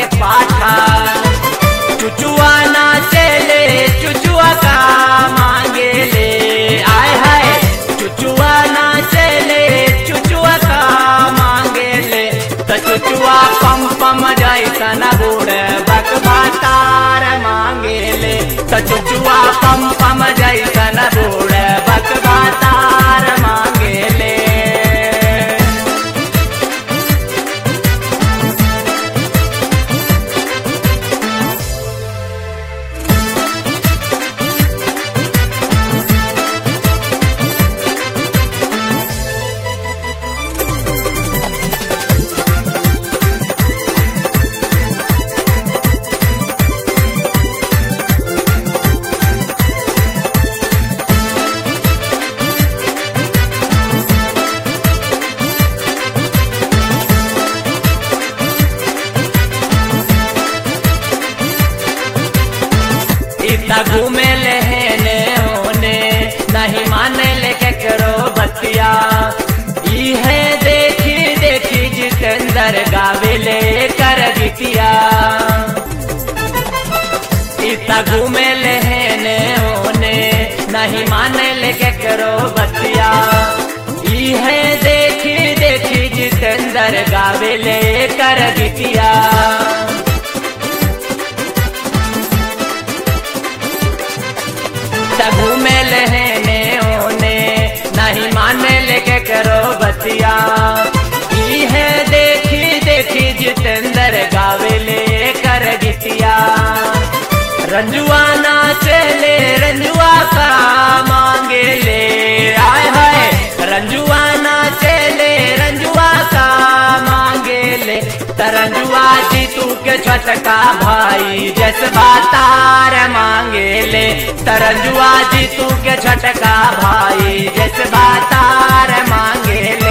के पाठा चुचुआ नाचे ले चुचुआ का मांगे ले आय हाय चुचुआ नाचे ले चुचुआ का मांगे ले त चुचुआ पम पम जैसन बूढ़ बकबा तार मांगे ले त चुचुआ पम पम जैसन बूढ़ बकबा तार मांगे ले इतना घूमे लेने होने नहीं माने ले के करो बतिया ई है देखी देखी जितेंद्र गावे ले कर बिटिया इतना घूमे लेने होने नहीं माने ले के करो बतिया ई है देखी देखी जितेंद्र गावे ले कर बिटिया तबू में लहने ओने नहीं माने लेके करो बतिया ई है देखी देखी जितेंद्र गावे ले कर गितिया रंजुआ नाचे ले रंजुआ का मांगे ले आय हाय रंजुआ नाचे ले रंजुआ का मांगे ले तरंजुआ जी तू के छटका भाई जसबा तार मांगे ले तरंजुआ जी तू के छटका भाई जसबा तार मांगे